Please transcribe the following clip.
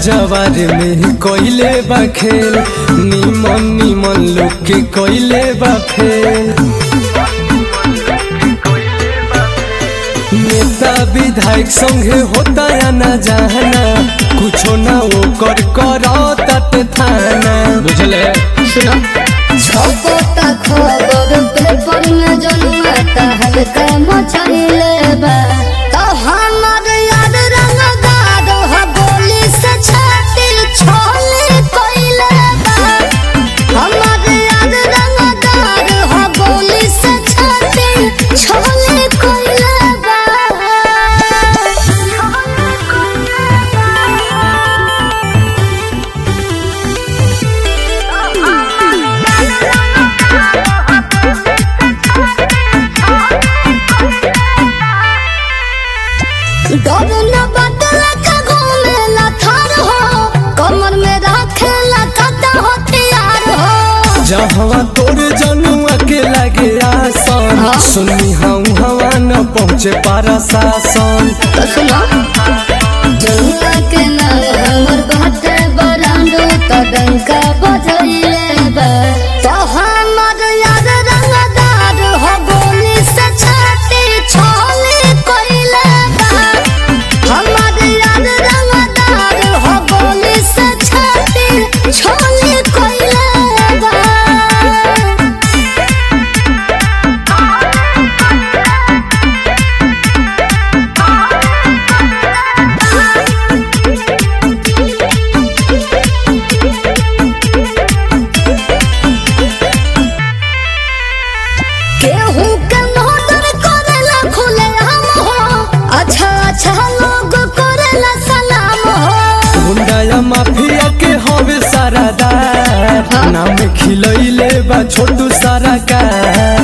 जवार में कोइले बा खेल निमन निमन लोग के कोइले बा फेल नेता विधायक संगे होता या ना जाना कुछो ना वो कर करो तट थाना बुझले सुनो छपोता खबर पेपर में जनुआ तहलका मचैले बा तो हमर याद रंगदार ह गोली से छाती छोले कोइले बा हमर याद रंगदार ह गोली से छाती छोले कोइले बा डर न बदला के घूमेला थार हो कमर में रखेला कदा हथियार हो जहवा तोर जनुआ के लगे आसन हाँ। सुनी हम हवा न पहुँचे पारा शासन तो सुनो जनुआ के नाम हमर बाटे बरांडो तो डंका बजैले बा तो हमर याद रंगदार हो गोली से छाती छोले कोइले बा हमर याद रंगदार हो गोली से छाती छोले कोइले बा केहू के नोदर करेला खुले हम हो अच्छा अच्छा लोग करेला सलाम हो गुंडा या माफिया के हवे सारा दार हाँ। नाम खिलैले बा छोटू सारा का